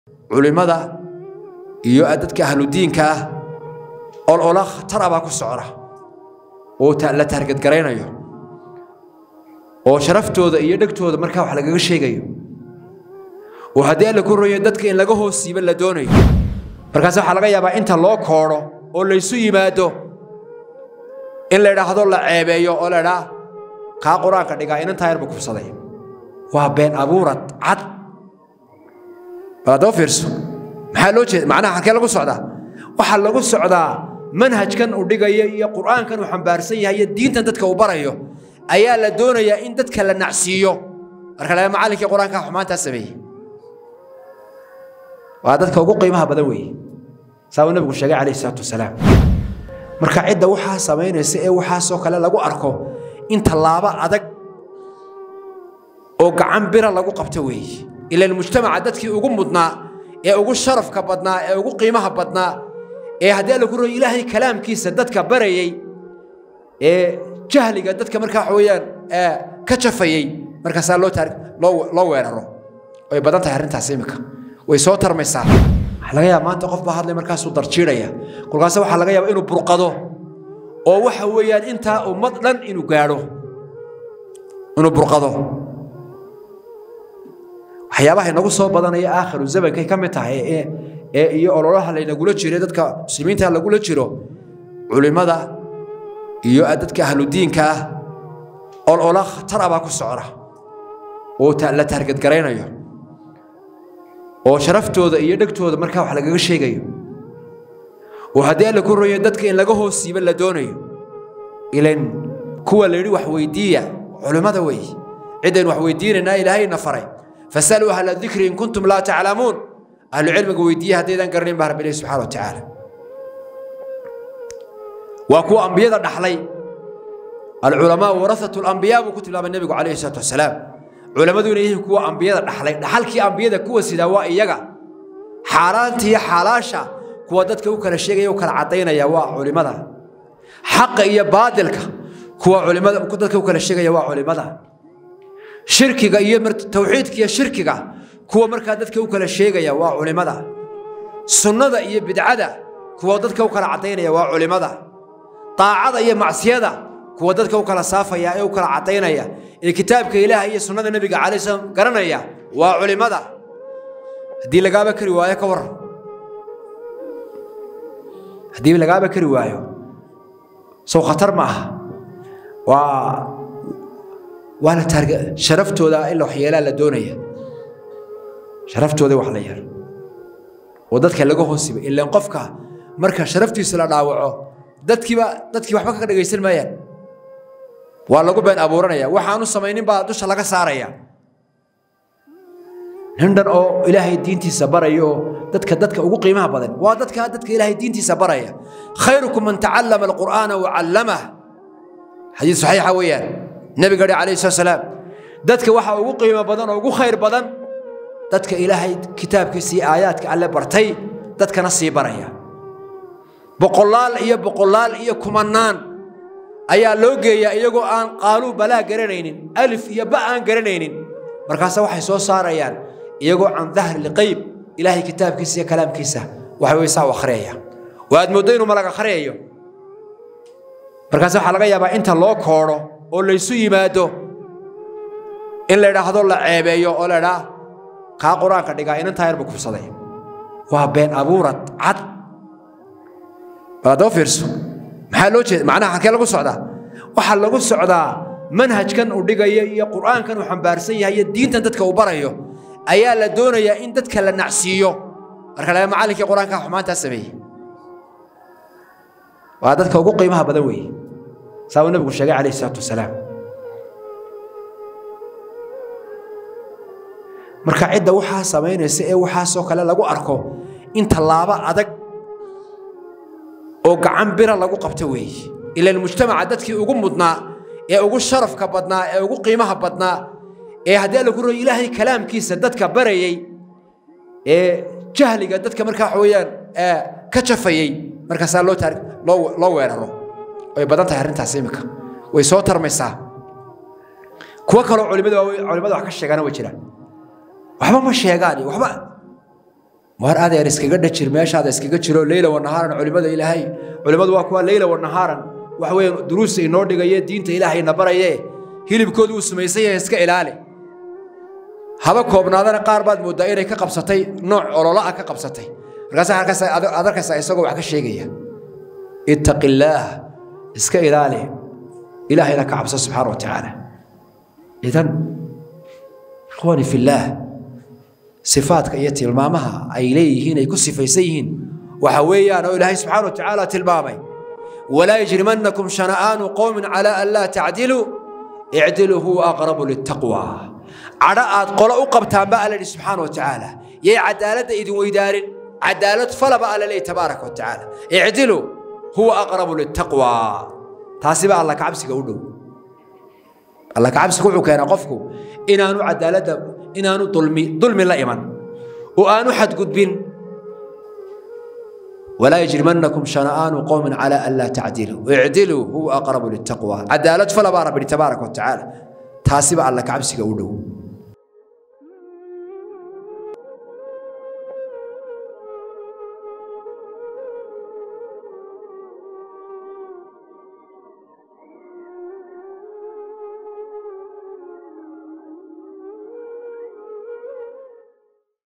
culimmada iyo dadka ahludiinka ah olola khatara baa ku socda oo la taargadgaraynayo oo sharaftooda iyo dhegtooda markaa wax lagaga sheegayo oo haddii alla ku royo dadka in laga hoos siiba la doonayo markaas waxaa laga yaabaa inta loo koodho oo laysu yimaado in la idhaahdo la ceebeeyo oo la idhaa kaa qur-aanka dhigaa inantaa yarba kubsaday waa been abuurad cad baadoo fiirso maxaa loo jeeda macnaha halkee lagu socdaa waxaa lagu socdaa manhajkan uu dhigaya iyo qur'aankan uu xambaarsan yahay iyo diintan dadka uu barayo ayaa la doonayaa in dadka la nacsiiyo marka laga macallinkii qur-aanka xumaantaa sameeyey waa dadka ugu qiimaha badan weeye saa uu nabigu sheegay calayhi salaatu wasalaam marka cidda waxaa samaynaysa ee waxaasoo kale lagu arko in tallaabo adag oo gacan bira lagu qabto weeye ilaan mujtamaca dadkii ugu mudnaa ee ugu sharafka badnaa ee ugu qiimaha badnaa ee haddii alla ku royo ilaahay kalaamkiisa dadka barayey ee jahliga dadka markaa waxa weeyaan ka jafayey markaasaa loo taar loo loo weeraro way badan tahay arrintaas iminka way soo tarmaysaa waxaa laga yaaba maanta qof baa hadlay markaasuu darjiidhaya kolkaase waxaa laga yaaba inuu burqado oo waxa weeyaan intaa ummad dhan inuu gaadho inuu burqado waxyaabaha inagu soo badanaya aakhiru zamankay ka mid tahay ee ee iyo ololaha laynagula jiro dadka muslimiinta lagula jiro culimmada iyo dadka ahludiinka ah olola khatara baa ku socda oo la taargadgaraynayo oo sharaftooda iyo dhegtooda markaa wax lagaga sheegayo oo haddii alla ku royo dadka in laga hoos siiba la doonayo ilan kuwa la yidhi wax weydiiya culimmada weeye ciddaynu wax weydiinaynaa ilaahayna faray fasaluu ahla dikri in kuntum laa taclamuun ahlu cilmiga weydiiya haddaydan garanayn baa rabbi ilahi subxana wa tacaala waa kuwa ambiyada dhaxlay alculamaa warasatu lambiyaa buu ku tilmaamay nebigu calayhi salaatu wasalaam culammadu inay yihiin kuwa ambiyada dhaxlay dhaxalkii ambiyada kuwa sidaa waa iyaga xaaraanta iyo xaalaasha kuwa dadka u kala sheegaya u kala caddaynaya waa culimmada xaqa iyo baadilka kuwa culimada dadka u kala sheegaya waa culimmada shirkiga iyo tawxiidka iyo shirkiga kuwa markaa dadka u kala sheegaya waa culimmada sunnada iyo bidcada kuwa dadka u kala caddaynaya waa culimmada daacada iyo macsiyada kuwa dadka u kala saafaya ee u kala caddaynaya ee kitaabka ilaah iyo sunnada nebiga calay slam garanaya waa culimmada haddii lagaaba kari waayo ka waran haddii lagaaba kari waayo sow khatar ma aha waa waa la taarga sharaftooda in la waxyeelaa la doonaya sharaftooda wax la yeelo oo dadka laga hoosiba ilaan qofka marka sharaftiisa la dhaawaco dadkiiba dadkii waxba ka dhagaysan maayaan waa lagu been abuuranaya waxaanu samaynin baa dusha laga saaraya nin dhan oo ilaahay diintiisa baraya oo dadka dadka ugu qiimaha badan waa dadka dadka ilaahay diintiisa baraya khayrukum man tacallama alqur'aana wacallamah xadiis saxiixa weeyaan nabiga dhi calayhi salatu salaam dadka waxa ugu qiimo badan oo ugu khayr badan dadka ilaahay kitaabkiisa iyo aayaadka alle bartay dadkana sii baraya boqolaal iyo boqolaal iyo kumanaan ayaa loo geeyaa iyagoo aan qaaluu balaa garanaynin alif iyo ba aan garanaynin markaase waxay soo saarayaan iyagoo can dahri lqayb ilaahay kitaabkiisa iyo kalaamkiisa waxa wey saa u akhriyaya oo aad mooddo inuu malag akhriyayo markaase waxaa laga yaabaa inta loo koodho oo laysu yimaado in la idhaahdo la ceebeeyo oo la idhaa kaa qur-aanka dhigaa inantaa yarba kubsaday waa been abuurad cad baadoo fiirso maxaa loo jeeda macnaha halkee lagu socdaa waxaa lagu socdaa manhajkan uu dhigaya iyo qur'aankan uu xambaarsan yahay iyo diintan dadka uu barayo ayaa la doonayaa in dadka la nacsiiyo marka laga macallinkii qur-aanka xumaantaa sameeyey waa dadka ugu qiimaha badan weeye saa uu nabigu sheegay calayhi salaatu wasalaam marka cidda waxaa samaynaysa ee waxaasoo kale lagu arko in tallaabo adag oo gacan bira lagu qabto weeye ilaan mujtamaca dadkii ugu mudnaa ee ugu sharafka badnaa ee ugu qiimaha badnaa ee haddii alla ku royo ilaahay kalaamkiisa dadka barayey ee jahliga dadka markaa waxa weeyaan ka jafayey markaasaa loo taar loo loo weeraro way badan tahay arrintaas iminka way soo tarmaysaa kuwo kaloo culimada culimada wax ka sheegana way jiraan waxba ma sheegaan waxba war adeer iskaga dhajir meeshaada iskaga jiro leyla wanahaaran culimada ilaahay culimmadu waa kuwa leyla wanahaaran waxa weeye duruusta inoo dhigaye diinta ilaahayna baraye hilibkoodu uu samaysan yahay iska ilaali haba koobnaadana qaar baad mooddaa inay ka qabsatay nooc ololo ah ka qabsatay markaasa halkaas aad arkaysaa isagoo wax ka sheegaya ittaqi illaah iska ilaali ilaahayna ka cabso subxaana wa tacaala idan ikhwaani fillaah sifaadka iyo tilmaamaha ay leeyihiin ay ku sifaysan yihiin waxa weeyaan oo ilaahay subxaana wa tacaala tilmaamay walaa yajrimannakum shana'aanu qowmin calaa an laa tacdiluu icdiluu huwa aqrabu litaqwa cadho aad qolo u qabtaan ba alla yidhi subxaana wa tacaala yay cadaaladda idin weydaarin cadaalad falaba alla leeyahy tabaaraka wa tacaala icdiluu huwa aqrabu litaqwa taasi baa alla kacabsiga u dhow alla kacabsiga wuxuu keenaa qofku inaanu cadaaladda inaanu dulmi dulmi la iman oo aanu xadgudbin walaa yajrimannakum shana'aanu qowmin calaa an laa tacdiluu icdiluu huwa aqrabu litaqwa cadaalad falabaa rabbi tabaaraka wa tacaala taasi baa alla kacabsiga u dhow